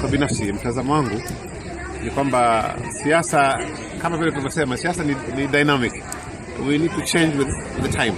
kwa binafsi, mtazamo wangu ni kwamba siasa kama vile tulivyosema, siasa ni, ni dynamic. We need to change with the time,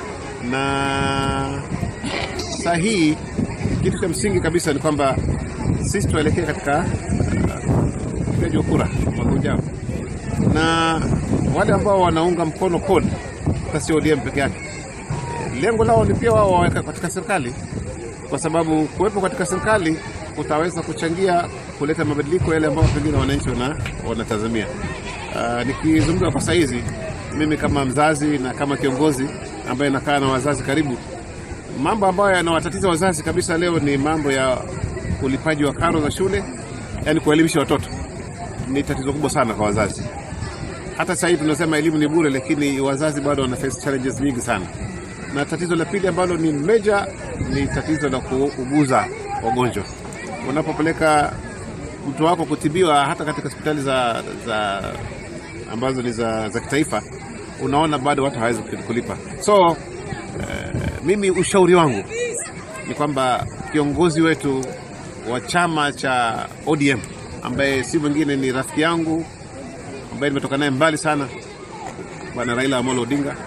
na saa hii kitu cha msingi kabisa ni kwamba sisi tuelekee katika upigaji wa kura mwaka ujao, na wale ambao wanaunga mkono CORD hata sio ODM peke yake, lengo lao ni pia wao waweka katika serikali, kwa sababu kuwepo katika serikali utaweza kuchangia kuleta mabadiliko yale ambayo pengine wananchi wana, wanatazamia. Uh, nikizungumza kwa saizi mimi kama mzazi na kama kiongozi ambaye nakaa na wazazi karibu, mambo ambayo yanawatatiza wazazi kabisa leo ni mambo ya ulipaji wa karo za shule, yani kuelimisha watoto ni tatizo kubwa sana kwa wazazi. Hata sasa hivi tunasema elimu ni bure, lakini wazazi bado wana face challenges nyingi sana. Na tatizo la pili ambalo ni major ni tatizo la kuuguza wagonjwa. Unapopeleka mtu wako kutibiwa hata katika hospitali za, za ambazo ni za, za kitaifa, unaona bado watu hawawezi kulipa. So uh, mimi ushauri wangu ni kwamba kiongozi wetu wa chama cha ODM ambaye si mwingine ni rafiki yangu ambaye nimetoka naye mbali sana, bwana Raila Amolo Odinga,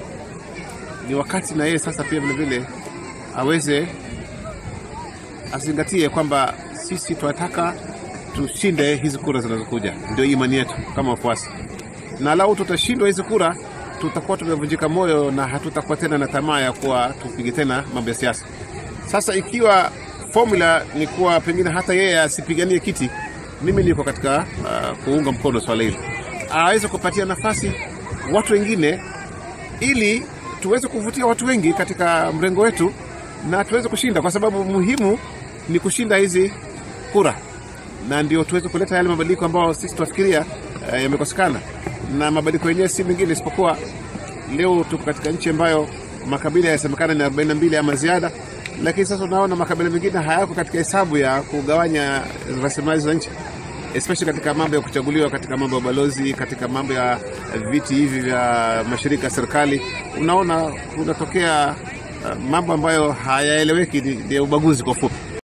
ni wakati na yeye sasa pia vile vile aweze azingatie kwamba sisi tunataka tushinde hizi kura zinazokuja, ndio imani yetu kama wafuasi, na lau tutashindwa hizi kura tutakuwa tumevunjika moyo na hatutakuwa tena na tamaa ya kuwa tupige tena mambo ya siasa. Sasa ikiwa formula ni kuwa pengine hata yeye asipiganie kiti, mimi niko katika uh, kuunga mkono swala hili, aweze kupatia nafasi watu wengine, ili tuweze kuvutia watu wengi katika mrengo wetu na tuweze kushinda, kwa sababu muhimu ni kushinda hizi kura, na ndio tuweze kuleta yale mabadiliko ambayo sisi tunafikiria uh, yamekosekana. Na mabadiliko yenyewe si mengine isipokuwa leo tuko katika nchi ambayo makabila yasemekana ni 42 ama ziada, lakini sasa unaona makabila mengine hayako katika hesabu ya kugawanya rasilimali za nchi, especially katika mambo ya kuchaguliwa, katika mambo ya balozi, katika mambo ya viti hivi vya mashirika ya serikali. Unaona kunatokea uh, mambo ambayo hayaeleweki, ni ubaguzi kwa fupi.